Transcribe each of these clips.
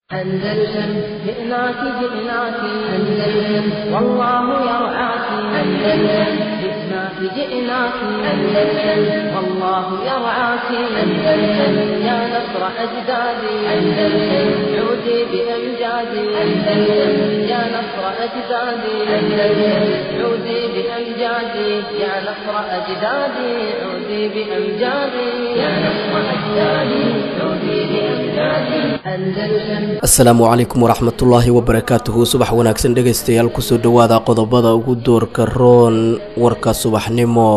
أندلسن جئناك جئناك أندلسن والله يرعاك أندلسن جئناك جئناك أندلسن والله يرعاك أندلسن يا نصر أجدادي أندلسن عودي بأمجادي أندلسن يا نصر أجدادي أندلسن عودي بأمجادي يا نصر أجدادي عودي بأمجادي يا نصر أجدادي عودي بأمجادي أندلسن asalaamu calaykum waraxmatullaahi wabarakaatuhu subax wanaagsan dhegaystayaal kusoo dhowaada qodobada ugu doorka roon warka subaxnimo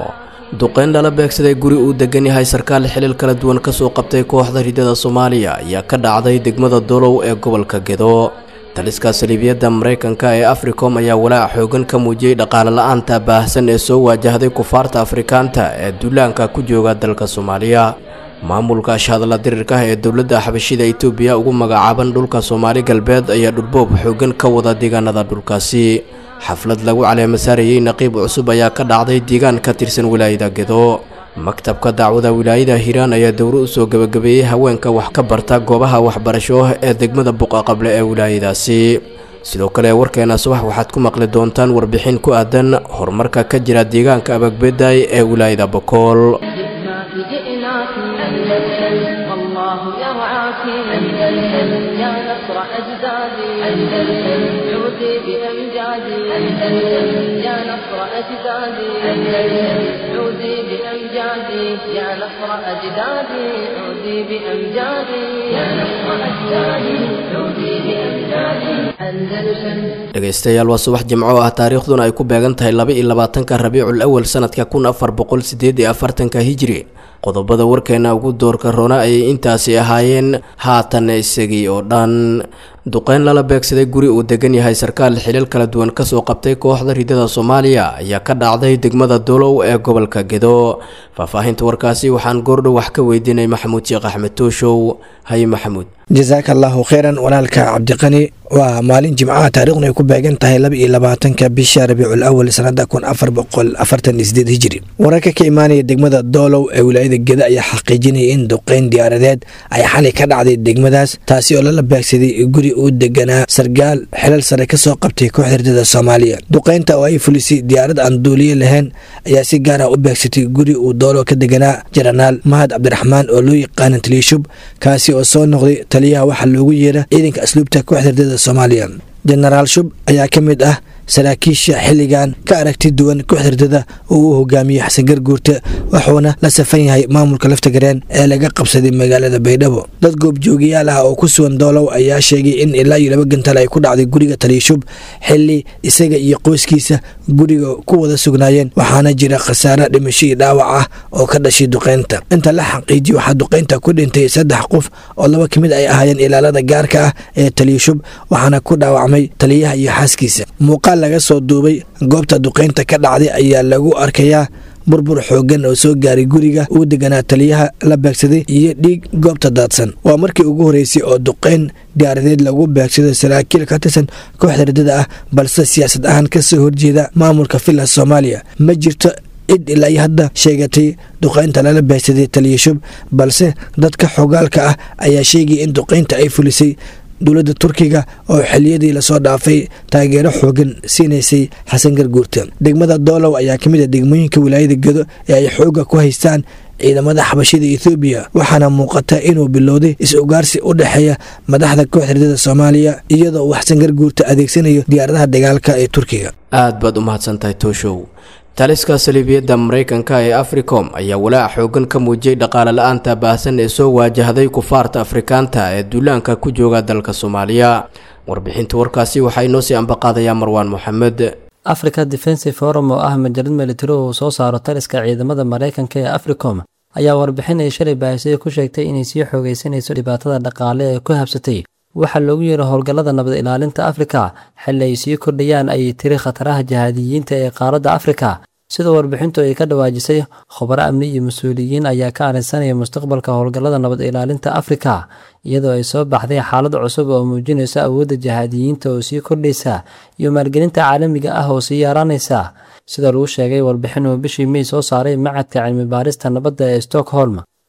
duqeyn lala beegsaday guri uu degan yahay sarkaal xilil kala duwan kasoo qabtay kooxda ridada soomaaliya ayaa ka dhacday degmada dolow ee gobolka gedo taliska saliibiyadda maraykanka ee africom ayaa walaac xoogan ka muujiyey dhaqaale la-aanta baahsan ee soo waajahday kufaarta afrikaanta ee duulaanka ku jooga dalka soomaaliya maamulka ashhadalla dirirka ah ee dowladda xabashida itoobiya ugu magacaaban dhulka soomaali galbeed ayaa dhulboob xoogan ka wada deegaanada dhulkaasi xaflad lagu caleemasaarayey naqiib cusub ayaa ka dhacday deegaan ka tirsan wilaayada gedo maktabka dacwada wilaayada hiiraan ayaa dowro usoo gebagabeeyey haweenka wax ka barta goobaha waxbarasho ee degmada buqaqable ee wilaayadaasi sidoo kale warkeena subax waxaad ku maqli doontaan warbixin ku aadan horumarka ka jira deegaanka abagbeday ee wilaayada bokool جئناك جئناك أندلسن والله يرعاك أندلسن يا نصر أجدادي أندلسن عودي بأمجادي أندلسن يا نصر أجدادي أندلسن عودي بأمجادي يا نصر أجدادي عودي بأمجادي يا نصر أجدادي عودي بأمجادي أندلسن dhegaystayaal waa subax jimco ah taariikhduna ay ku beegan tahay laba iyo labaatanka rabiicul awal sanadka kun afar boqol sideed iyo afartanka hijri qodobada warkeena ugu doorka roona ayay intaasi ahaayeen haatan isagii oo dhan duqeyn lala beegsaday guri uu degan yahay sarkaal xilil kala duwan kasoo qabtay kooxda ridada soomaaliya ayaa ka dhacday degmada dolow ee gobolka gedo faahfaahinta warkaasi waxaan goordhow wax ka weydiinay maxamuud sheekh axmed tooshow haye maxamuud jasaaka allaahu kheyran walaalka cabdiqani waa maalin jimcaha taariikhdu ay ku beegan tahay laba iyo labaatanka bisha rabiicul awal sanada kun afar boqol afartan iyo sideed hijiri wararka ka imaanaya degmada doolow ee wilaayada geda ayaa xaqiijinaya in duqeyn diyaaradeed ay xalay ka dhacday degmadaas taasi oo lala beegsaday guri uu deganaa sargaal xilal sare kasoo qabtay kooxda ridada soomaaliya duqeynta oo ay fulisay diyaarad aan duuliye lahayn ayaa si gaar ah u beegsatay guri uu doolow ka deganaa jenaraal mahad cabdiraxmaan oo loo yaqaana taliishub kaasi oo soo noqday taliyaha waxaa loogu yeera ciidanka asluubta kooxda ridada soomaaliya jenaraal shub ayaa ka mid ah saraakiisha xilligan ka aragti duwan kooxda ridada oo uu hogaamiyey xasan garguurte wuxuuna la safan yahay maamulka laftagareen ee laga qabsaday magaalada baydhabo dad goobjoogayaal ah oo ku sugan doolow ayaa sheegay in ilaa iyo laba gantal ay ku dhacday guriga taliishub xili isaga iyo qoyskiisa guriga ku wada sugnaayeen waxaana jira khasaare dhimasho iyo dhaawac ah oo ka dhashay duqeynta inta la xaqiijiya waxaa duqeynta ku dhintay saddex qof oo laba ka mid ay ahaayeen ilaalada gaarka ah ee taliishub waxaana ku dhaawacmay taliyaha iyo xaaskiisa muuqaal laga soo duubay goobta duqeynta ka dhacday ayaa lagu arkayaa burbur xoogan oo soo gaaray guriga uu deganaa taliyaha la beegsaday iyo dhiig goobta daadsan waa markii ugu horeysay oo duqeyn diyaaradeed lagu beegsado saraakiil ka tirsan kooxda ridada ah balse siyaasad ahaan kasoo horjeeda maamulka villa soomaaliya ma jirto cid ilaa iyo hadda sheegatay duqeynta lala beegsaday taliyashub balse dadka xogaalka ah ayaa sheegaya in duqeynta ay fulisay dowladda turkiga oo xiliyadii lasoo dhaafay taageero xoogan siinaysay xasan garguurta degmada doolow ayaa ka mid a degmooyinka wilaayada gedo ee ay xooga ku haystaan ciidamada xabashida ethoobiya waxaana muuqata inuu bilowday is-ugaarsi u dhexeeya madaxda kooxda ridada soomaaliya iyadoo uu xasan garguurta adeegsanayo diyaaradaha dagaalka ee turkiga aad baad u mahadsantahay tooshow taliska saliibiyadda maraykanka ee africom ayaa walaac xoogan ka muujiyey dhaqaale la-aanta baahsan ee soo waajahday kufaarta afrikaanta ee duulaanka ku jooga dalka soomaaliya warbixinta warkaasi waxaa inoo sii ambaqaadayaa marwaan moxamed africa defensive forum oo ah majalad militari uu soo saaro taliska ciidamada maraykanka ee africom ayaa warbixin ay shalay baahisay ku sheegtay inay sii xoogeysanayso dhibaatada dhaqaale ee ku habsatay waxaa loogu yeeray howlgallada nabad ilaalinta afrika xilli ay sii kordhayaan ayay tiri khataraha jahaadiyiinta ee qaaradda afrika sida warbixintu ay ka dhawaajisay khubaro amni iyo mas-uuliyiin ayaa ka arrinsanaya mustaqbalka howlgallada nabad ilaalinta afrika iyadoo ay soo baxday xaalad cusub oo muujinaysa awoodda jahaadiyiinta oo sii kordhaysa iyo maalgelinta caalamiga ah oo sii yaaraanaysa sida lagu sheegay warbixin uu bishii mey soo saaray macadka cilmi baarista nabadda ee stockholm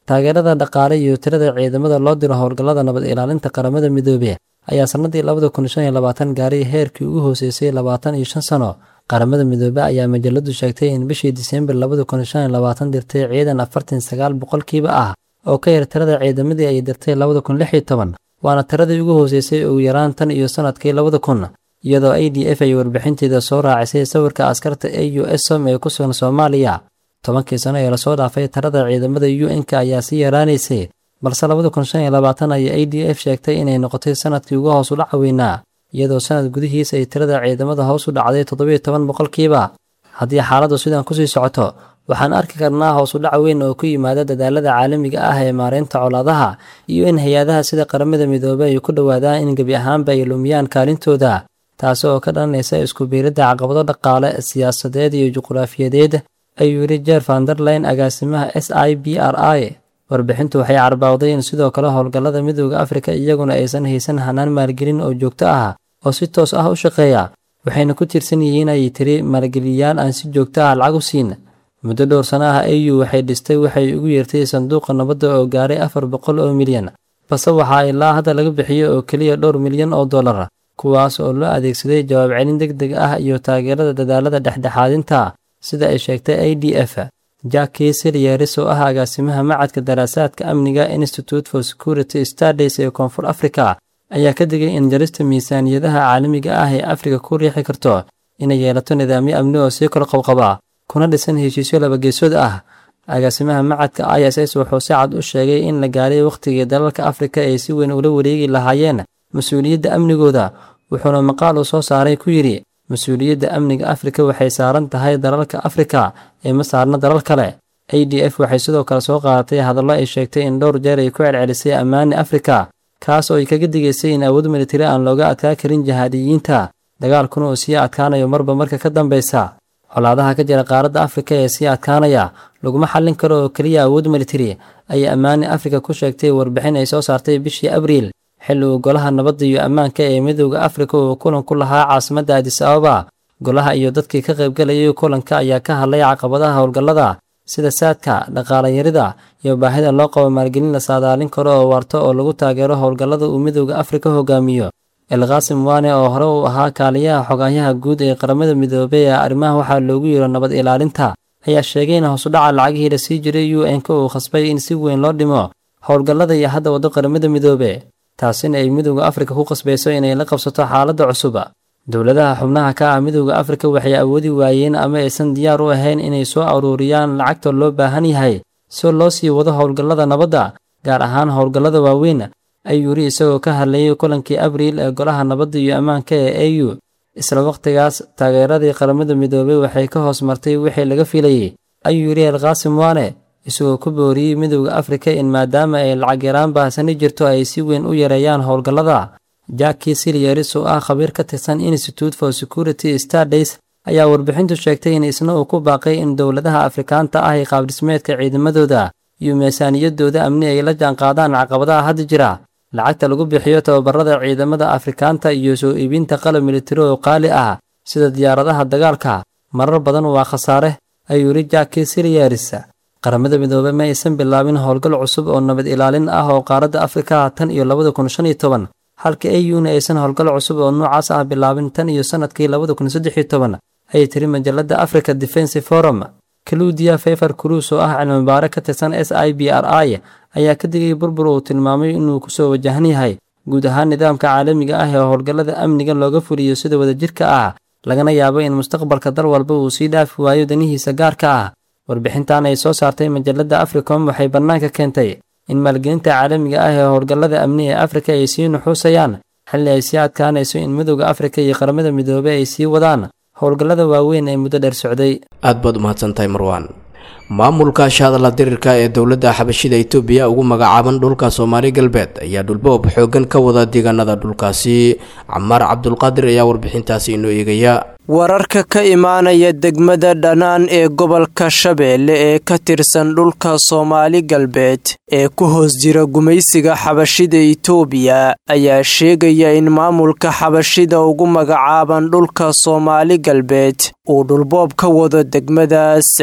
taageerada dhaqaale iyo tirada ciidamada loo diro howlgallada nabad ilaalinta qaramada midoobe ayaa sannadii labada kun shan iyo labaatan gaaray heerkii ugu hooseysay labaatan iyo shan sano qaramada midoobe ayaa majaladu sheegtay in bishii diseembar labada kun shan iyo labaatan dirtay ciidan afartan sagaal boqolkiiba ah oo ka yar tirada ciidamadii ay dirtay labada kun lix iyo toban waana tiradii ugu hooseysay ugu yaraan tan iyo sannadkii labada kun iyadoo a d f ay warbixinteeda soo raacisay sawirka askarta a u s som ee ku sugan soomaaliya tobankii sano ee lasoo dhaafay tirada ciidamada u n-k ayaa sii yaraanaysay balse labada kun shan iyo labaatan ayay a d f sheegtay inay noqotay sanadkii ugu hoos u dhaca weynaa iyadoo sanad gudihiisa ay tirada ciidamada hoos u dhacday toddobiyo toban boqolkiiba haddii xaaladdu sidan kusii socoto waxaan arki karnaa hoos u dhac weyn oo ku yimaada dadaalada caalamiga ah ee maareynta colaadaha iyo in hay-adaha sida qaramada midoobey ay ku dhowaadaan in gebi ahaanba ay lumiyaan kaalintooda taasi oo ka dhalanaysa isku biiradda caqabado dhaqaale siyaasadeed iyo juqraafiyadeed ayuu yidhi jeer vanderlayn agaasimaha s i b r i warbixintu waxay carbawday in sidoo kale howlgallada midooda afrika iyaguna aysan haysan hanaan maalgelin oo joogto ah oo si toos ah u shaqeeya waxayna ku tiirsan yihiin ay tiri maalgeliyayaal aan si joogto ah lacag u siin muddo dhowr sano ah au waxay dhistay waxay ugu yeertay sanduuqa nabadda oo gaaray afar boqol oo milyan balse waxaa ilaa hadda laga bixiyo oo keliya dhowr milyan oo dollar kuwaas oo loo adeegsaday jawaab celin deg deg ah iyo taageerada dadaalada dhexdhexaadinta sida ay sheegtay a d f jacki silyeris oo ah agaasimaha macadka daraasaadka amniga institute for security studies ee koonfur africa ayaa ka digay in jarista miisaaniyadaha caalamiga ah ee afrika ku riixi karto inay yeelato nidaamyo amni oo sii kor qabqaba kuna dhisan heshiisyo labageesood ah agaasimaha macadka i s s wuxuu si cad u sheegay in la gaaray wakhtigii dalalka afrika ay si weyn ula wareegi lahaayeen mas-uuliyadda amnigooda wuxuuna maqaal uu soo saaray ku yidhi mas-uuliyadda amniga afrika waxay saaran tahay dalalka afrika ee ma saarna dalal kale a d f waxay sidoo kale soo qaadatay hadallo ay sheegtay in dhowr jeer ay ku celcelisay ammaani afrika kaas oo ay kaga digaysay in awood militari aan looga adkaa karin jihaadiyiinta dagaalkuna uu sii adkaanayo marba marka ka dambaysa colaadaha ka jira qaaradda afrika ee sii adkaanaya laguma xallin karo oo keliya awood militari ayay ammaani afrika ku sheegtay warbixin ay soo saartay bishii abriil xilli uu golaha nabadda iyo ammaanka ee midooda afrika uu kulan ku lahaa caasimadda adis ababa golaha iyo dadkii ka qaybgalayay kulanka ayaa ka hadlay caqabadaha howlgallada sida saadka dhaqaalayarida iyo baahida loo qabo maalgelin la saadaalin karo oo waarto oo lagu taageero howlgallada uu midooda afrika hogaamiyo elkaasim waane oo hore uu ahaa kaaliyaha xogaayaha guud ee qaramada midoobey ee arrimaha waxaa loogu yiro nabad ilaalinta ayaa sheegay in hoosudhaca lacagihii la sii jiray u n-k uu khasbay in si weyn loo dhimo howlgallada iyo hadda waddo qaramada midoobe taasina ay midooda afrika ku qasbayso inay la qabsato xaaladda cusub dowladaha xubnaha ka ah midooda afrika waxay awoodi waayeen ama aysan diyaar u ahayn inay soo aruuriyaan lacagta loo baahan yahay si loo sii wado howlgallada nabadda gaar ahaan howlgallada waaweyn ayuu yidhi isagoo ka hadlayay kulankii abriil ee golaha nabadda iyo ammaanka ee a u isla wakhtigaas taageeradii qaramada midoobey waxay ka hoos martay wixii laga filayey ayuu yidhi elkaasim waane isagoo ku booriyey midooda afrika in maadaama ay lacag yaraan baahsani jirto ay si weyn u yareeyaan howlgallada jacki silyeris oo ah khabiir ka tirsan institute for security studies ayaa warbixintu sheegtay in isna uu ku baaqay in dowladaha afrikaanta ah ee qaabdhismeedka ciidamadooda iyo miisaaniyadooda amni ay la jaanqaadaan caqabadaha hadda jira lacagta lagu bixiyo tababarada ciidamada afrikaanta iyo soo iibinta qalab militari oo qaali ah sida diyaaradaha dagaalka marar badan waa khasaare ayuu yidhi jacki silyeris qaramada midoobey ma aysan bilaabin howlgal cusub oo nabad ilaalin ah oo qaaradda afrika tan iyo labada kun shan iyo toban halka a u na aysan howlgal cusub oo noocaas ah bilaabin tan iyo sannadkii labada kun saddex iyo toban ayay tiri majalladda africa defense forum kaluudiya fefer cruus oo ah cilmibaare ka tirsan s i b r i ayaa ka digay burbur uu tilmaamay inuu kusoo wajahan yahay guud ahaan nidaamka caalamiga ah ee howlgallada amniga looga fuliyo sida wadajirka ah lagana yaabo in mustaqbalka dal walba uu sii dhaafi waayo danihiisa gaarka ah warbixintan ay soo saartay majalladda africom waxay bannaanka keentay in maalgelinta caalamiga ah ee howlgallada amni ee afrika ay sii nuxuusayaan xilli ay sii adkaanayso in midooda afrika iyo qaramada midoobey ay sii wadaan howlgallada waaweyn ee muddo dheer socday aad baad umahadsantahay marwaan maamulka shahadala dirirka ee dowladda xabashida itoobiya ugu magacaaban dhulka soomaali galbeed ayaa dhulboob xoogan ka wada deegaanada dhulkaasi camaar cabdulqaadir ayaa warbixintaasi inoo eegaya wararka ka imaanaya degmada dhanaan ee gobolka shabeelle ee ka tirsan dhulka soomaali galbeed ee ku hoos jira gumaysiga xabashida itoobiya ayaa sheegaya in maamulka xabashida ugu magacaaban dhulka soomaali galbeed uu dhulboob ka wado degmadaas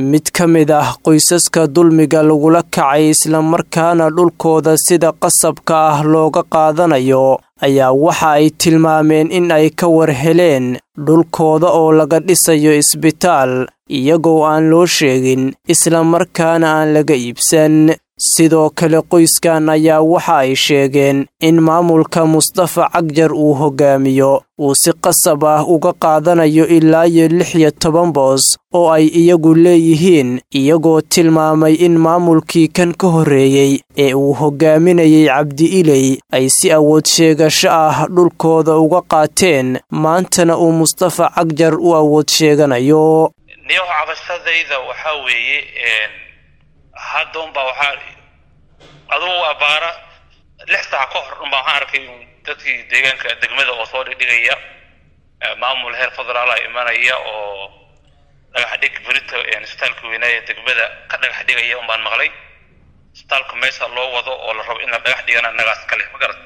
mid ka mid ah qoysaska dulmiga lagula kacay islamarkaana dhulkooda sida qasabka ah looga qaadanayo ayaa waxa ay tilmaameen in ay ka war heleen dhulkooda oo laga dhisayo isbitaal iyagoo aan loo sheegin islamarkaana aan laga iibsan sidoo kale qoyskan ayaa waxa ay sheegeen in maamulka mustafa cagjar uu hogaamiyo uu si qasab ah uga qaadanayo ilaa iyo lix iyo toban boos oo ay iyagu leeyihiin iyagoo tilmaamay in maamulkii kan ka horreeyey ee uu hogaaminayay cabdi iley ay si awood sheegasho ah dhulkooda uga qaateen maantana uu mustafa cagjar u awood sheeganayo niyow cabashadayda waxaa weeye hadda unbaa waxaa adugu abaara lix saac ka hor unbaa waxaan arkay dadkii deegaanka degmada oo soo dhigdhigaya maamul heer federaala imanaya oo dhagax dhig berito isbitaalka weynaaye degmada ka dhagax dhigaya unbaan maqlay isbitaalka meesha loo wado oo la rabo in la dhagax dhigana annagaas kale ma garat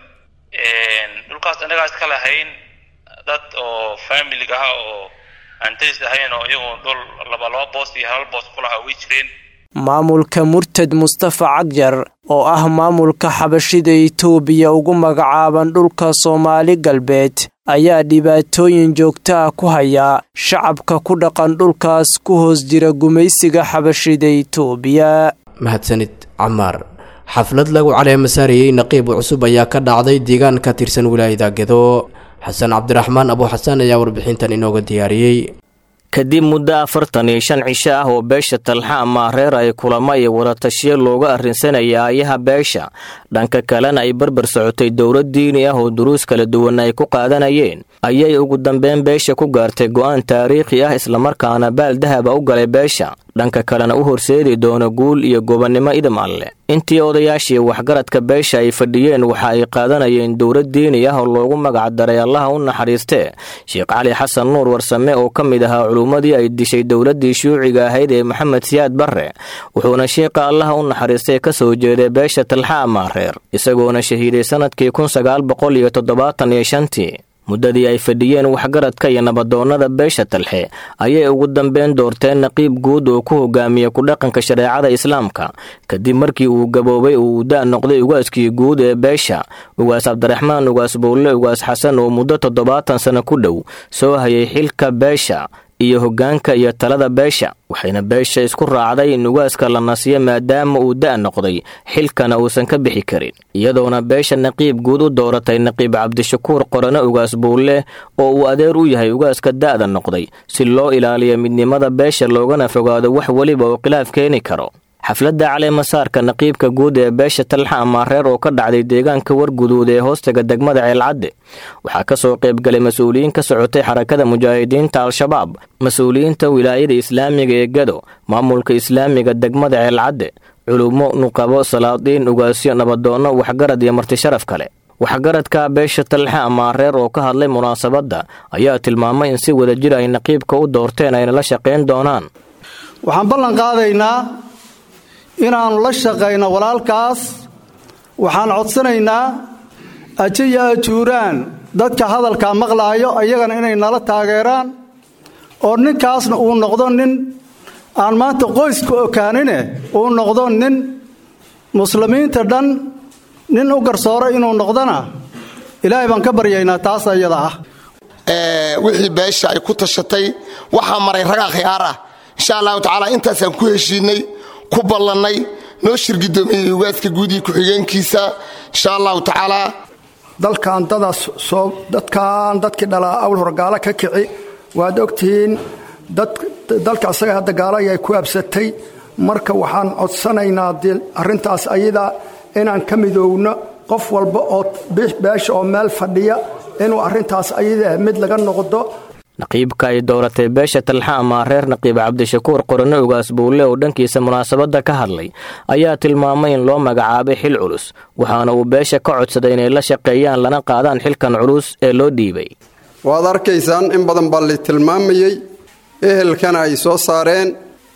dhulkaas annagaas ka lahayn dad oo familiga ah oo aan daris ahayn oo iyagu dhul laba laba boos iyo hal boos ku lahaa way jireen maamulka murtad mustafa cagjar oo ah maamulka xabashida itoobiya ugu magacaaban dhulka soomaali galbeed ayaa dhibaatooyin joogto ah ku haya shacabka ku dhaqan dhulkaas ku hoos jira gumaysiga xabashida itoobiya mahadsanid camaar xaflad lagu caleema saarayey naqiib cusub ayaa ka dhacday deegaan ka tirsan wilaayada gedo xasan cabdiraxmaan abu xasan ayaa warbixintan inooga diyaariyey kadib muddo afartan iyo shan cisho ah oo beesha talxa ama reer ay kulamo iyo wadatashiyo looga arrinsanaya aayaha beesha dhanka kalena ay barbar socotay dowlad diini ah oo duruus kala duwan ay ku qaadanayeen ayay ugu dambeyn beesha ku gaartay go'aan taariikhi ah islamarkaana baal dahaba u galay beesha dhanka kalena u horseedi doono guul iyo gobonnimo idam alle intii odayaashii waxgaradka beesha ay fadhiyeen waxa ay qaadanayeen dowlad diini ah oo loogu magacdaray allaha u naxariistee sheekh cali xasan nuur warsame oo ka mid ahaa culummadii ay dishay dowladdii shuuciga ahayd ee maxamed siyaad barre wuxuuna sheekha allaha u naxariistay ka soo jeeday beesha talxa amaareer isagoona shahiiday sannadkii kun sagaal boqol iyo toddobaatan iyo shantii muddadii ay fadhiyeen waxgaradka iyo nabadoonnada beesha talxe ayay ugu dambeyn doorteen naqiib guud oo ku hogaamiya ku-dhaqanka shareecada islaamka kadib markii uu gaboobay uu da' noqday ugaaskii guud ee beesha ugaas cabdiraxmaan ugaas bowle ugaas xasan oo muddo toddobaatan sano ku dhow soo hayay xilka beesha iyo hoggaanka iyo talada beesha waxayna beesha isku raacday in ugaaska la nasiyo maadaama uu da' noqday xilkana uusan ka bixi karin iyadoona beesha naqiib guud u dooratay naqiib cabdishakuur qorane ugaas buulle oo uu adeer u yahay ugaaska da'da noqday si loo ilaaliyo midnimada beesha loogana fogaado wax weliba oo khilaaf keeni karo xafladda caleemasaarka naqiibka guud ee beesha talxa amaareer oo ka dhacday deegaanka warguduud ee hoostaga degmada ceelcadde waxaa ka soo qaybgalay mas-uuliyiin ka socotay xarakada mujaahidiinta al-shabaab mas-uuliyiinta wilaayada islaamiga ee gado maamulka islaamiga degmada ceelcadde culummo nuqabo salaadiin ugaasyo nabadoonno waxgarad iyo martisharaf kale waxgaradka beesha talxa amaareer oo ka hadlay munaasabadda ayaa tilmaamay in si wadajir ay naqiibka u doorteen ayna la shaqayn doonaan waxaan ballan qaadaynaa inaannu la shaqayno walaalkaas waxaan codsanaynaa ajiya ajuuraan dadka hadalkaa maqlaayo ayagana inay nala taageeraan oo ninkaasna uu noqdo nin aan maanta qoyska okaanine uu noqdo nin muslimiinta dhan nin u garsooro inuu noqdona ilaahay baan ka baryaynaa taas ayada ah wixii beesha ay ku tashatay waxaa maray ragaa khiyaar ah insha allahu tacaala intaasaan ku heshiinay ku ballannay noo shirgidoomiyey ugaaska guud iyo ku-xigeenkiisa insha allahu tacaalaa dalkan dadaas soo dadkan dadkii dhalaa awl hor gaalo ka kici waad ogtihiin dalka asaga hadda gaalo ayay ku absatay marka waxaan codsanaynaa arrintaas ayada inaan ka midoowno qof walba oo beesha oo meel fadhiya inuu arrintaas ayada mid laga noqdo naqiibka ay dooratay beesha talxa amaareer naqiib cabdishakuur qorane ugaas buulle oo dhankiisa munaasabadda ka hadlay ayaa tilmaamay in loo magacaabay xil culus waxaana uu beesha ka codsaday inay la shaqeeyaan lana qaadaan xilkan culus ee loo dhiibay waad arkaysaan in badan baa la tilmaamayey ehelkana ay soo saareen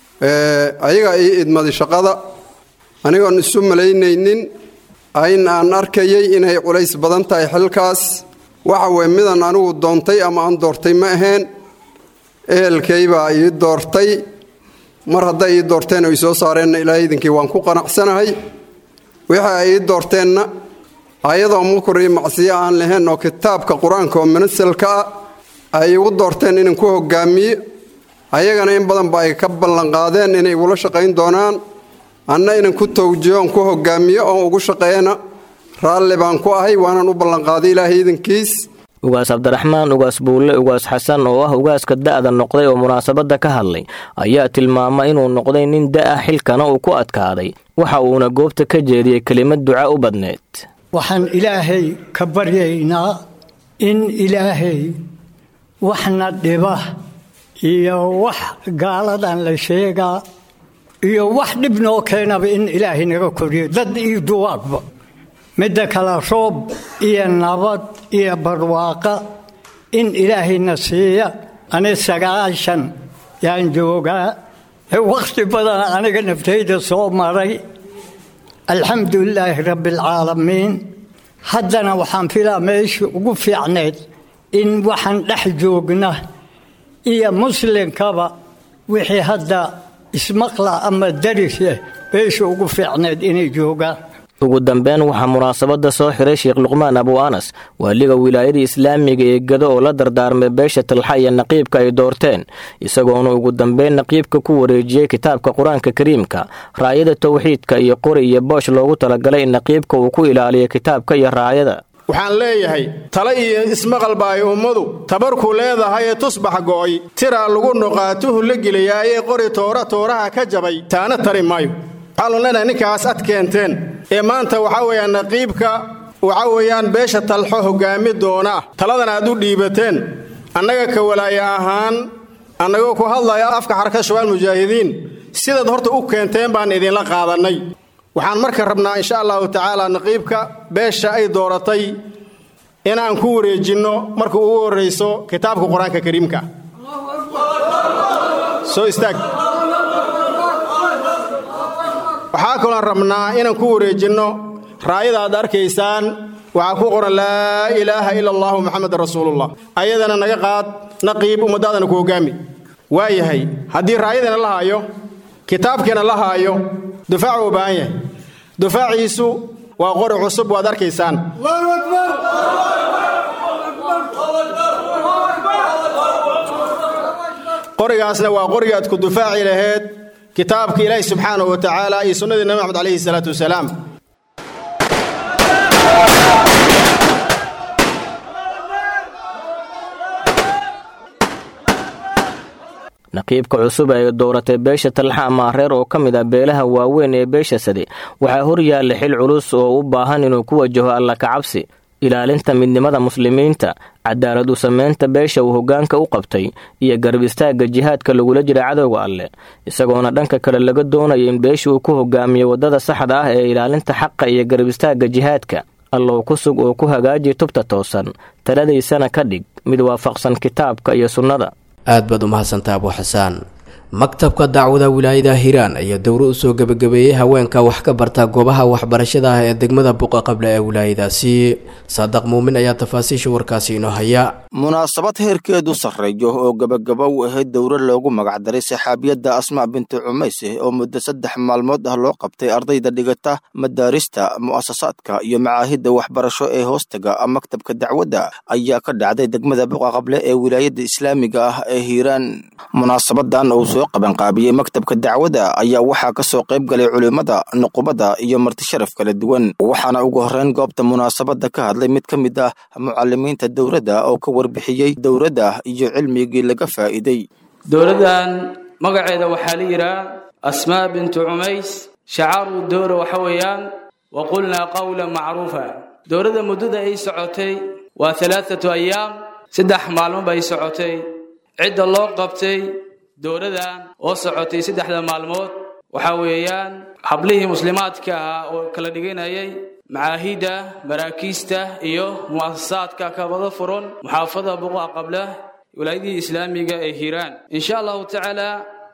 ayaga ii idmaday shaqada anigoon isu malaynaynin ayn aan arkayay inay culays badan tahay xilkaas waxa weye midan anigu doontay ama aan doortay ma ahayn ehelkay baa ii doortay mar hadday ii doorteen oo ii soo saareenna ilaahay idinkii waan ku qanacsanahay wixii ay ii doorteenna ayadoo mukur iyo macsiyo aan lahayn oo kitaabka qur-aanka oo manasalka ah ay igu doorteen inaan ku hogaamiye ayagana in badan ba ay ka ballanqaadeen inay igula shaqayn doonaan anna inaan ku tawjiyo oon ku hogaamiyo oon ugu shaqeeyana raalli baan ku ahay waanaan u ballanqaaday ilaahay idankiis ugaas cabdiraxmaan ugaas buulle ugaas xasan oo ah ugaaska da'da noqday oo munaasabadda ka hadlay ayaa tilmaama inuu noqday nin da'a xilkana uu ku adkaaday waxa uuna goobta ka jeediyey kelimad duca u badneed waxaan ilaahay ka baryaynaa in ilaahay waxna dhiba iyo wax gaaladan la sheegaa iyo wax dhib noo keenaba in ilaahay naga koriyo dad iyo duwaadba midda kale roob iyo nabad iyo barwaaqa in ilaahayna siiya ani sagaashan yaan joogaa wakhti badan aniga naftayda soo maray alxamdu lilaahi rabbi alcaalamiin haddana waxaan filaa meeshii ugu fiicnayd in waxaan dhex joogna iyo muslimkaba wixii hadda ismaqla ama darise meeshii ugu fiicnayd inay joogaan ugu dambeyn waxaa munaasabadda soo xiray sheekh luqmaan abu anas waaliga wilaayada islaamiga ee gado oo la dardaarmay beesha talxa iyo naqiibka ay doorteen isagoona ugu dambeyn naqiibka ku wareejiyey kitaabka qur-aanka kariimka raayada towxiidka iyo qori iyo boosh loogu talagalay in naqiibka uu ku ilaaliyo kitaabka iyo raayada waxaan leeyahay tale iyo ismaqalba ay ummadu tabarku leedahay ee tusbax go'ay tiraa lagu nuqaatuhu la geliyaayee qori toora tooraha ka jabay taana tari maayo waxaanu leenahay ninkaas ad keenteen ee maanta waxaa weeyaan naqiibka waxaa weeyaan beesha talxo hoggaami doona taladan aad u dhiibateen annaga ka walaaya ahaan annagoo ku hadlaya afka xarka shabaal mujaahidiin sidaad horta u keenteen baan idinla qaadannay waxaan marka rabnaa insha allahu tacaala naqiibka beesha ay dooratay inaan ku wareejinno marka ugu horrayso kitaabka qur-aanka kariimka soo istaag waxaa kaloon rabnaa inaan ku wareejinno raayada aad arkaysaan waxaa ku qoran laa ilaaha ila allahu muxamedan rasuulullah ayadana naga qaad naqiib ummadaadana ku hoggaami waayahay haddii raayadana la haayo kitaabkiina la haayo dufaacu u baahan yahay dufaaciisu waa qori cusub waad arkaysaan qorigaasna waa qoriga aad ku dufaaci laheed kitaabka ilaahi subxaanahu wa tacaala iyo sunnadii nabi maxamed calayhi salaatu wasalaam naqiibka cusub ee dooratay beesha talxa amaareer oo ka mid ah beelaha waaweyn ee beesha sade waxaa hor yaalla xil culus oo u baahan inuu ku wajaho alla kacabsi ilaalinta midnimada muslimiinta cadaalad u samaynta beesha uu hoggaanka u qabtay iyo garab istaagga jihaadka lagula jira cadowga alleh isagoona dhanka kale laga doonayo in beesha uu ku hogaamiyo waddada saxda ah ee ilaalinta xaqa iyo garab istaagga jihaadka allow ku sug oo ku hagaaji tubta toosan taladaysana ka dhig mid waafaqsan kitaabka iyo sunnada aad baad u mahadsantaa abu xasaan maktabka dacwada wilaayada hiiraan ayaa dowro u soo gebagabeeyey haweenka wax ka barta goobaha waxbarashada ah ee degmada buqa qable ee wilaayadaasi saadaq muumin ayaa tafaasiisha warkaasi inoo haya munaasabad heerkeedu sarreeyo oo gebagaba u ahayd dowro loogu magacdaray saxaabiyadda asmaa bintu cumayse oo muddo saddex maalmood ah loo qabtay ardayda dhigata madaarista mu'asasaadka iyo macaahidda waxbarasho ee hoostaga maktabka dacwadda ayaa ka dhacday degmada buqa qable ee wilaayadda islaamiga ah ee hiiraan munaasabadan uu soo qabanqaabiyey maktabka dacwadda ayaa waxaa ka soo qayb galay culimmada nuqubada iyo martisharaf kala duwan waxaana ugu horreyn goobta munaasabadda ka hadlay mid ka mid ah mucalimiinta dowladda oo ka warbixiyey dowladda iyo cilmigii laga faa'iiday dowladdan magaceeda waxaa la yidhaha asmaa bintu cumays shacaaru dowra waxa weeyaan wa qulnaa qawlan macruufa dowladda muddada ay socotay waa alaaatu ayaam saddex maalmo bay socotay cidda loo qabtay dowladan oo socotay saddexda maalmood waxa weeyaan hablihii muslimaadka ahaa oo kala dhiganayay macaahidda maraakiista iyo mu'asasaadka kabada furan muxaafada buqa qabla wilaayadii islaamiga ee hiiraan insha allahu tacaala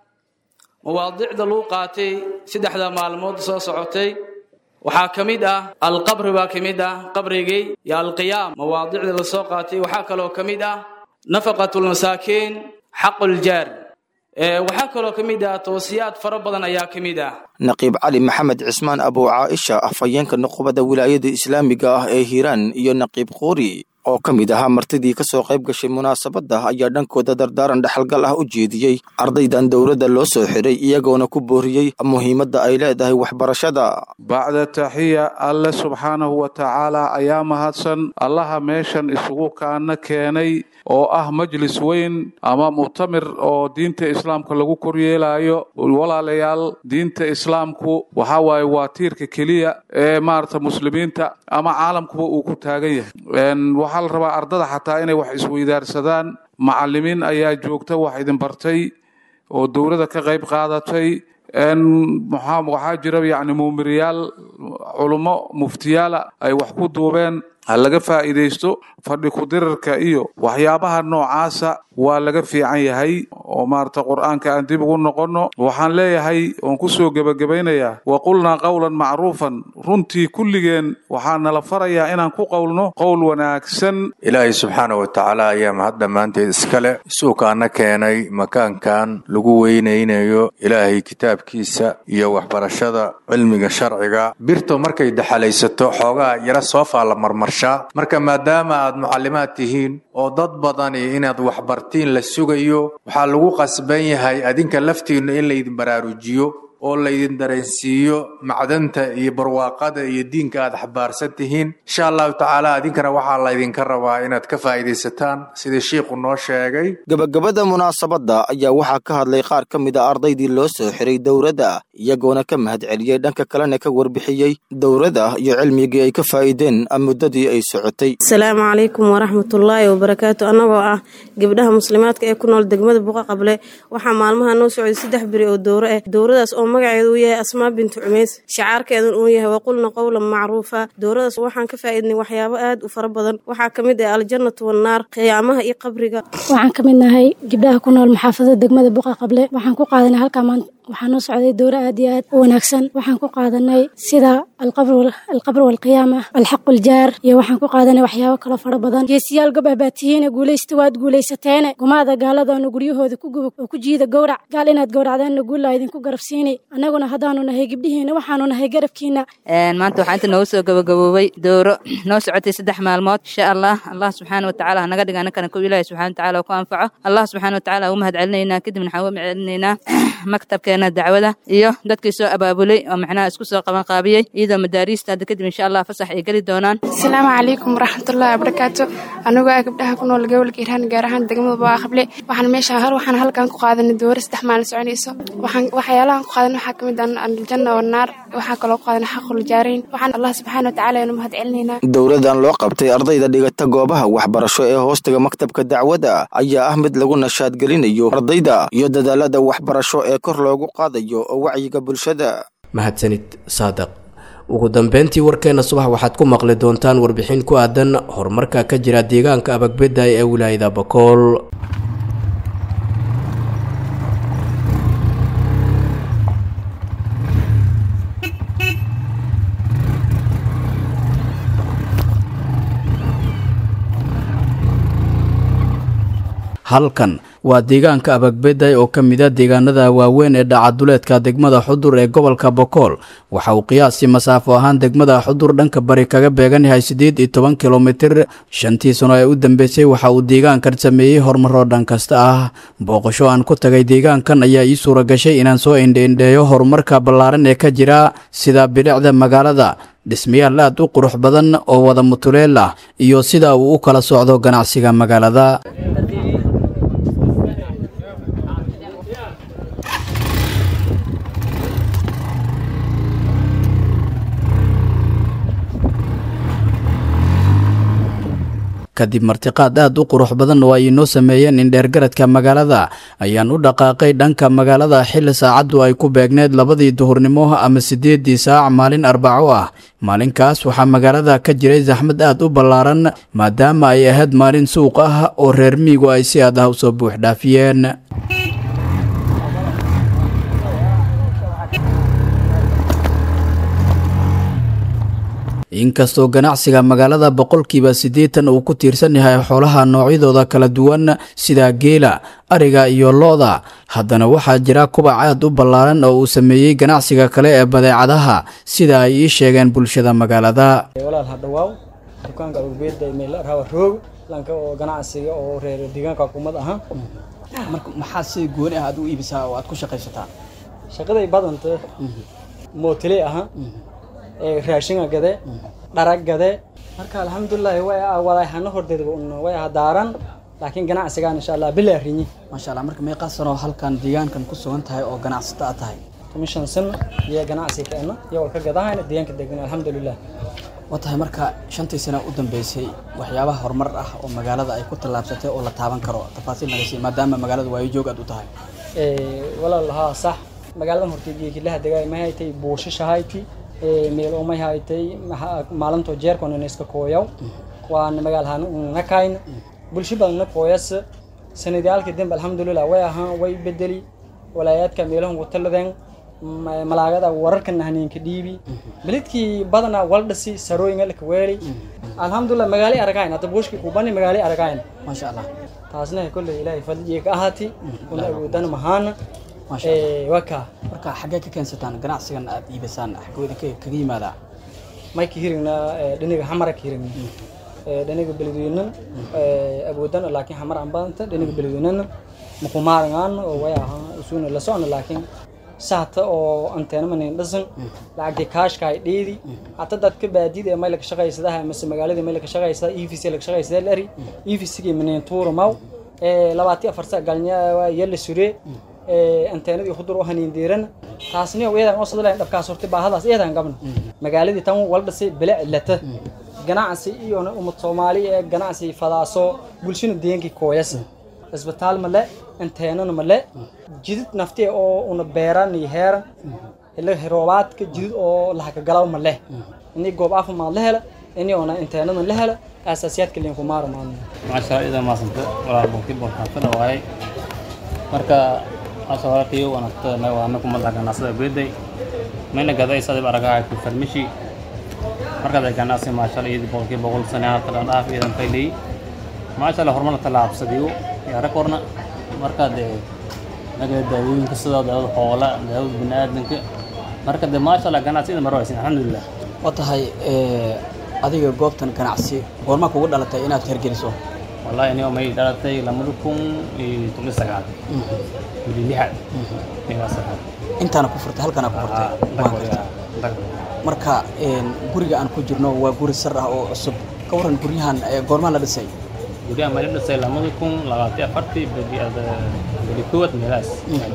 mawaadicda lagu qaatay saddexda maalmood soo socotay waxaa ka mid ah alqabri baa ka mid ah qabrigii iyo alqiyaam mawaadicda lasoo qaatay waxaa kaloo ka mid ah nafaqatulmasaakiin xaquljaar waxaa kaloo ka mid ah toosiyaad fara badan ayaa ka mid ah naqiib cali maxamed cismaan abu caaisha afhayeenka nuqubada wilaayada islaamiga ah ee hiiraan iyo naqiib quuri oo ka mid ahaa martidii ka soo qayb gashay munaasabadda ayaa dhankooda dardaaran dhexalgal ah u jeediyey ardaydan dowladda loo soo xidhay iyagoona ku booriyey muhiimadda ay leedahay waxbarashada bacda taxiya alle subxaanahu wa tacaala ayaa mahadsan allaha meeshan isugu kaana keenay oo ah majlis weyn ama muctamir oo diinta islaamka lagu koryeelayo walaalayaal diinta islaamku waxaa waaye waa tiirka keliya ee maarata muslimiinta ama caalamkuba uu ku taagan yahay waxaa la rabaa ardada xataa inay wax isweydaarsadaan macalimiin ayaa joogta wax idin bartay oo dowladda ka qayb qaadatay waxaa jira yani muumiriyaal culummo muftiyaala ay wax ku duubeen ha laga faa'iidaysto fadhi ku-dirirka iyo waxyaabaha noocaasa waa laga fiican yahay oo maarata qur'aanka aan dib ugu noqonno waxaan leeyahay oon ku soo gebagabaynayaa wa qulnaa qowlan macruufan runtii kulligeen waxaa nala farayaa inaan ku qowlno qowl wanaagsan ilaahay subxaana wa tacaala ayaa mahad dhammaanteed iskale suukaana keenay makaankan lagu weynaynayo ilaahay kitaabkiisa iyo waxbarashada cilmiga sharciga birto markay daxalaysato xoogaa yara soofaa la marmarshaa marka maadaama aad mucallimaad tihiin oo dad badani inaad waxbartiin la sugayo waxaa lagu qasban yahay adinka laftiinnu in laydin baraarujiyo oo laydin dareensiiyo macdanta iyo barwaaqada iyo diinka aad xabaarsan tihiin insha allahu tacaala adinkana waxaa laydinka rabaa inaad ka faa'iidaysataan sidii shiikhu noo sheegay gabagabada munaasabadda ayaa waxaa ka hadlay qaar ka mid a ardaydii loo soo xiray dowladda iyagoona ka mahad celiyey dhanka kalena ka warbixiyey dowladda iyo cilmigii ay ka faa'iideen muddadii ay socotay asalaamu calaykum waraxmatullaahi wabarakaatu annagoo ah gabdhaha muslimaadka ee ku nool degmada buqa qable waxaa maalmaha noo socday saddex beri oo dowro ah dowradaas oo magaceedu uu yahay asmaa bintu cumays shacaarkeedun uu yahay waqulna qowlan macruufa dowradaas waxaan ka faa'iidnay waxyaabo aad u fara badan waxaa ka mid ah aljannatu wannaar qiyaamaha iyo qabriga waxaan ka mid nahay gabdhaha ku nool maxaafadada degmada buqa qable waxaan ku qaadanay halkaa maanta waxaa noo socday dowro aad iyo aad u wanaagsan waxaan ku qaadanay sida alqabr walqiyaama alxaq waljaar iyo waxaan ku qaadanay waxyaabo kalo fara badan geesiyaal gob ah baa tihiine guulaysta waad guulaysateene gumaada gaaladoona guryahooda ku gubog oo ku jiida gowrac gaal inaad gowracdeenna guullaa idinku garabsiinay annaguna haddaanu nahay gabdhihiina waxaanu nahay garabkiina maanta waxaa inta noogu soo gabagaboobay dowro noo socotay saddex maalmood insha allah allah subxaana watacaala hanaga dhiga annakana kow ilaahi subxana watacaala ku anfaco allah subxaana watacaala ugu mahad celinaynaa kadibna waxaan uga mahadcelinaynaa maktabkeena dacwada iyo dadkii soo abaabulay oo macnaha isku soo qaban qaabiyey iyadoo madaariista hadda kadib insha allah fasax ay geli doonaan asalaamu calaykum waraxmatullahi wabarakaatu anigoo ah gabdhaha ku nool gobolka iiraan gaar ahaan degmada baa qable waxaan meesha hor waxaan halkan ku qaadanay dowro saddex maalin soconayso waxaan waxyaalahan ku qaadan waxaa kamid ah aljanna wannaar waxaa kaloo ku qaadanay xaqul jaarayn waxaan allah subxaana watacaala inu mahad celinaynaa dowladan loo qabtay ardayda dhigata goobaha waxbarasho ee hoostaga maktabka dacwada ayaa ah mid lagu nashaadgelinayo ardayda iyo dadaalada waxbarasho ee kor loogu qaadayo oo wacyiga bulshada mahadsanid saadaq ugu dambeyntii warkeena subax waxaad ku maqli doontaan warbixin ku aadan horumarka ka jira deegaanka abagbeday ee wilaayada bakool halkan waa deegaanka abagbeday oo ka mid a deegaanada waaweyn ee dhacaduleedka degmada xudur ee gobolka bokool waxa uu qiyaasii masaafo ahaan degmada xudur dhanka bari kaga beegan yahay siddeed iyo toban kilomitir shantii sano ee u dambeysay waxa uu deegaankan sameeyey horumaroo dhan kasta ah booqasho aan ku tagay deegaankan ayaa ii suura gashay inaan soo indheindheeyo horumarka ballaaran ee ka jira sida bilicda magaalada dhismayaal aad u qurux badan oo wada mutuleel ah iyo sida uu u kala socdo ganacsiga magaalada kadib martiqaad aad u qurux badan oo ay inoo sameeyeen indheergaradka magaalada ayaan u dhaqaaqay dhanka magaalada xilli saacaddu ay ku beegneed labadii duhurnimo ama siddeeddii saac maalin arbaco ah maalinkaas waxaa magaalada ka jiray saxmad aad u ballaaran maadaama ay ahayd maalin suuq ah oo reer miigu ay si aad ah usoo buux dhaafiyeen inkastoo ganacsiga magaalada boqolkiiba siddeetan uu ku tiirsan yahay xoolaha noocyadooda kala duwan sida geela ariga iyo lo-da haddana waxaa jira kubac aad u ballaaran oo uu sameeyey ganacsiga kale ee badeecadaha sida ay ii sheegeen bulshada magaalada walaal hadhawaaw dukaanka ubeeda meel rawa roog lanka oo ganacsiga oo reer deegaanka hukuumad ahaa marka maxaa si gooni ah aad u iibisaa oo aad ku shaqaysataa shaqaday badanta mootile aha raashinga gade dharag gade marka alxamdulilahi way waday hana hordeedba un way hadaaran laakiin ganacsigaan insha allah bilaa rinyi maasha allah marka meeqaa sanoo halkan deegaankan ku sugan tahay oo ganacsata aad tahay toban sano iyo ganacsi keena iyo walka gadahayna deegaanka degan alxamdulilah waa tahay marka shantii sano u dambeysay waxyaabaha horumar ah oo magaalada ay ku tallaabsatay oo la taaban karo tafaasiil naga sii maadaama magaalada waayo joog aad u tahay walaal haa sax magaaladan horteed kilaha dagaay ma haytay buushashahayti meel oo may haytay maalinto jeerkona iska kooyaw waan magaalhan nakayn bulsho badan na kooyas sanadiyaalka dambe alxamdulilah way ahaan way bedeli walaayaadka meelahan wataladeen malaagada wararkan haneenka dhiibi belidkii badanaa waldhasi sarooyinga laka weeli alxamdulilah magaali aragayn hadda buushkii kubani magaali aragayn maasha allah taasna kolley ilaahay fadliga ka ahaati una awoodana mahaana waka marka xaggee ka keensataan ganacsigan aad iibisaan xaggooda kaga yimaadaa may ka hirigna dhiniga xamara ka hirigna dhiniga beledweynan awoodana laakiin xamar aan badanta dhiniga beledweynana makumaarangaan oo way ahaa usuna la socona laakiin sahta oo anteena manin dhasan lacagtii kaashka ay dheedi hata dadka baadida ee mayla ka shaqaysadaha mase magaalada mayla ka shaqaysada e v c la ka shaqaysada lari e v c gii manin tuura maw labaati afar sa galnya yalla sure anteenadii hudur u haniin diiran taasni iyadan oo sadalayn dhabkaas hortay baahadaas iyadan gabna magaaladii tan waldhasay bila cilata ganacsi iyo ummad soomaali ee ganacsi fadaaso bulshana deegankii kooyasa isbitaal male anteenana male jidid nafti oo una beeran iyo heeran ila roobaadka jidid oo lahakagalaw male ini goob caafimaad la hela ini ona anteenada la hela asaasiyaadka liinku maaro maadna maasha ida maasanta walaal boqolkiiba waxaan fila waayay marka maasha walaalkayo wanagta waa anaku madaxa ganacsada beeday mayna gaday sadib aragaha ku farmishi markaad ay ganacsi maasha allah iyadii boqolkiiba boqol sane halka dhan dhaaf iyadan faylay maasha allah horumar tallaabsadiyo yaa rag horna markaad naga daawooyinka sida daawada xoola daawada biniaadanka marka de maasha allah ganacsiyada marwaysin alxamdulilah waa tahay adiga goobtan ganacsi goormaa kugu dhalatay inaad hergeliso wallahi aniga may dhalatay lamada kun iyo toban sagaal bili lixaad meelaas ahaa intaana ku furtay halkaana ku furtay marka guriga aan ku jirno waa guri sar ah oo cusub ka waran guryahan goormaa la dhisay guryahan may la dhisay lamada kun labaatan afartii bili koowaad meelaas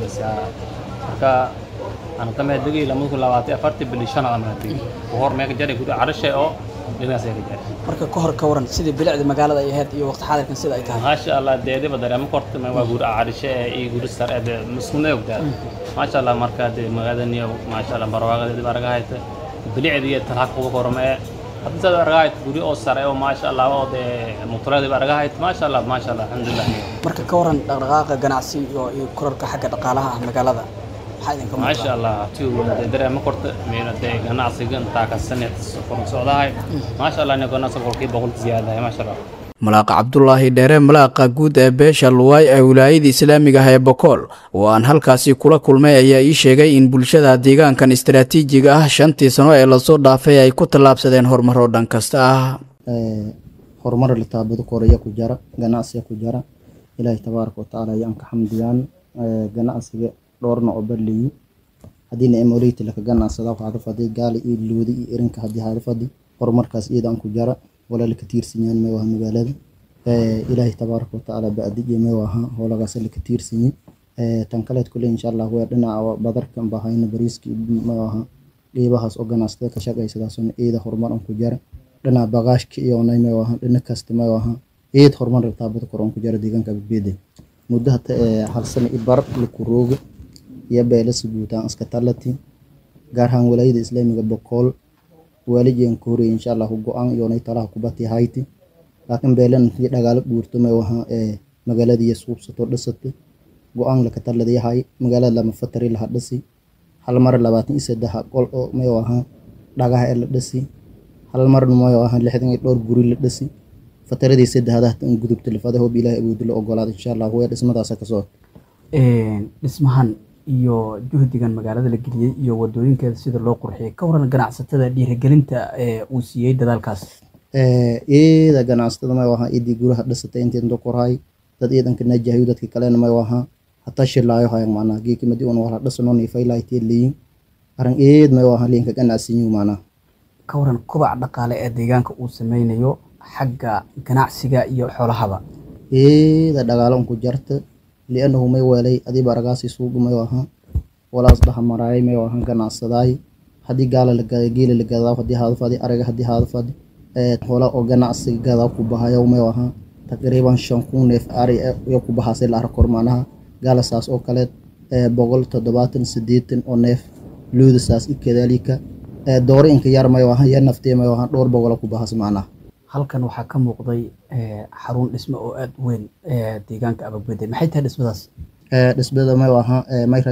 marka aan kamid degay lamada kun labaatan afartii bili shanaad aan degay hor meeka jaray guri carashay oo marka ka hor ka waran sidii bilicda magaalada ay ahayd iyo waqti xaadirkan sida ay tahay maasha allah deediba dareemo korta waa guri carishe iyo guri sar ee muslimada ogtaa maasha allah marka de magaalada maasha allah barwaaqadeedi aragahayta bilicda iyo talhaq uga korma ee haddii saad aragahayt guri oo sare oo maasha allah oo de mutureediba aragahayt maasha allah maasha allah alxamdulilah marka ka waran dhaqdhaqaaqa ganacsi iyo kororka xagga dhaqaalaha ah magaalada maasha allah dareemo korta meena de ganacsiga intaa ka sanad koron socdahay maasha allah ina ganacsiga boqolkiiba boqol ziyaadahay maasha allah malaaqa cabdulaahi dheere malaaqa guud ee beesha luwaay ee wilaayada islaamiga ah ee bokool oo aan halkaasi kula kulmay ayaa ii sheegay in bulshada deegaankan istaraatiijiga ah shantii sano ee lasoo dhaafay ay ku tallaabsadeen horumaro dhan kasta ah horumar litaabado koreya ku jara ganacsiga ku jara ilaahay tabaaraka watacaala ayaan ka xamdiyaan ganacsiga dhowrna oo barleeyi haddiina emoleyta laka ganacsada waxaada fadi gaali iyo loodi iyo erinka haddii haada fadi horumarkaas iyadaan ku jara walaa laka tiirsanyahan meewaha magaalada ilaahay tabaaraka watacaala bacdiye meewaha howlagaas laka tiirsanyi tan kaleed kule insha allah waa dhinaca badarkan bahayna bariiska meewaha qeybahaas oo ganacsatada ka shaqaysadaasona eeda horumar an ku jara dhinaca bagaashka iyona meewaha dhina kasta meewaha eed horumar taabada kor an ku jara deegaanka badbeeday muddo hata hal sano i bar laku rooga iyo beelasa guutaan iska talati gaar ahaan walaayada islaamiga bokool waalijiyan ka horey insha allahu go-aan iyoonay talaha kubati hayti laakiin beelan iyo dhagaalo guurto may waha magaaladiiyo suubsato dhisata go-aan laka taladayahay magaalada lama fatari laha dhisi hal mar labaatan iyo saddex qol oo may waha dhagaha ee la dhisi hal marna mayo ahaan lixdan iyo dhowr guri la dhisi fataradii saddexdaad in gudubta lafada hoob ilaahay awoodi la ogolaada insha allah way dhismadaasa ka soo dhismahan iyo juhdigan magaalada la geliyey iyo wadooyinkeeda sida loo qurxiyay ka waran ganacsatada dhiirigelinta ee uu siiyey dadaalkaas iyada ganacsatada mayo ahaa idii guraha dhisatay intii inta korhay dad iidanka najahayo dadka kalena mayo ahaa hataa shilaayo hayan macnaha geeki madi un wala dhisano nifaylaaytiya leeyin arrin eed mayo ahaa liinka ganacsiyo macnaha ka waran kobaca dhaqaale ee deegaanka uu sameynayo xagga ganacsiga iyo xoolahaba iyada dhagaalo unku jarta lianahu may weelay adii baragaasi suugu mayo ahaa walaas dhaha maraayay mayo ahaa ganacsadaay haddii gaala la gaday geela la gadaa haddii haadafadi ariga haddii haadafadi hola oo ganacsiga gadaa ku bahayo mayo ahaa taqriiban shan kun neef ari iyo ku bahaasay la arkor macnaha gaala saas oo kaleed boqol toddobaatan sideetan oo neef looda saas kadaalika dooro inka yar mayo ahaa ya naftee mayo ahaa dhowr boqola ku bahas macnaha halkan waxaa ka muuqday xarun dhisme oo aada u weyn deegaanka ababede maxay tahay dhismadaas dhismada may ahaa may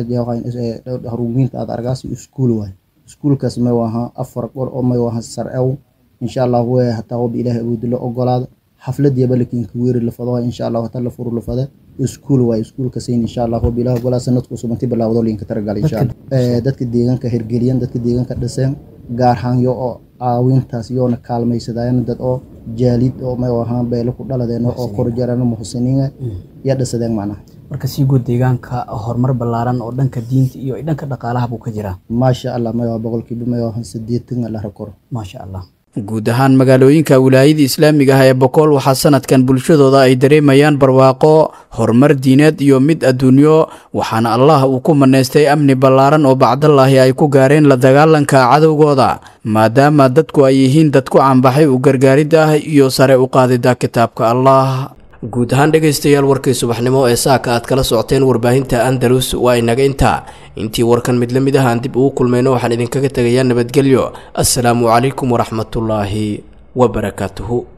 harumiinta aad argaasi iskuul waay iskuulkaas may ahaa afar qor oo may ahaa sarcew insha allah we hataa hob ilaahay awoodi la ogolaada xafladiyaba lakinka weeri lafado insha allah hataa la furu lafada iskuul waay iskuulkasin insha allah hob ilaahay ogolaa sanadku subanti bilaawdo linka taragalay insha allah dadka deegaanka hirgeliyan dadka deegaanka dhiseen gaar ahaan yo oo caawintaas yoona kaalmaysadaayan dad oo jaalid oo may ahaa beelo ku dhaladeen oo korjarano muxsiniina ya dhisadeen macnaha marka sii guud deegaanka horumar ballaaran oo dhanka diinta iyo dhanka dhaqaalaha buu ka jiraa maasha allah may waa boqolkiiba may waa sideetan la rakoro maasha allah guud ahaan magaalooyinka wilaayada islaamiga ah ee bokool waxaa sanadkan bulshadooda ay dareemayaan barwaaqo horumar diineed iyo mid adduunyo waxaana allah uu ku manaystay amni ballaaran oo bacdallaahi ay ku gaareen la dagaalanka cadowgooda maadaama dadku ay yihiin dad ku cambaxay u gargaaridda ah iyo sare u qaadidda kitaabka allah guud ahaan dhegaystayaal warkii subaxnimo ee saaka aad kala socoteen warbaahinta andalus waa inaga intaa intii warkan mid la mid ah aan dib ugu kulmayno waxaan idinkaga tegayaa nabadgelyo assalaamu calaykum waraxmatullaahi wabarakaatuhu